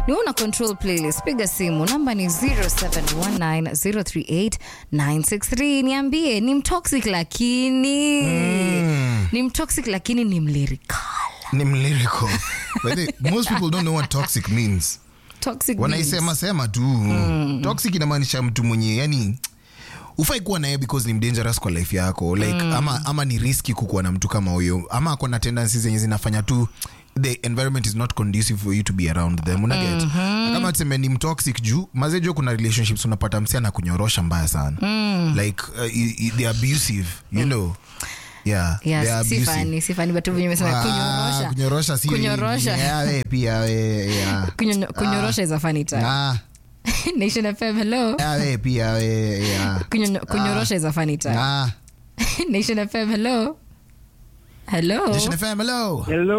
ni una control playlist piga simu namba ni 0719038963 niambie ni mtoxic lakini ni mtoxic lakini ni mlirikal ni mlyrical By the way, most people don't know what toxic means toxic means- wanaisema sema tu toxic inamaanisha mtu mwenye yani ufai kuwa naye because ni mdangerous kwa life yako like ama, ama ni riski kukuwa na mtu kama huyo ama ako na tendencies zenye zinafanya tu the environment is not conducive for you to be around them unaget mm-hmm. kama tuseme ni mtoxic juu mazejo kuna relationships unapata msi ana kunyorosha mbaya sana like uh, i- i- they're abusive you know yeah, Yes, they're abusive. sifani sifani but venye umesema Ah, kunyorosha kunyorosha si Kunyorosha. Yeah, we pia we yeah. Kunyo- kunyorosha is a funny term Ah, nation fm hello yeah, we pia we yeah. Kunyo- kunyorosha is a funny term Ah, nation fm hello hello Nation FM, hello. Hello.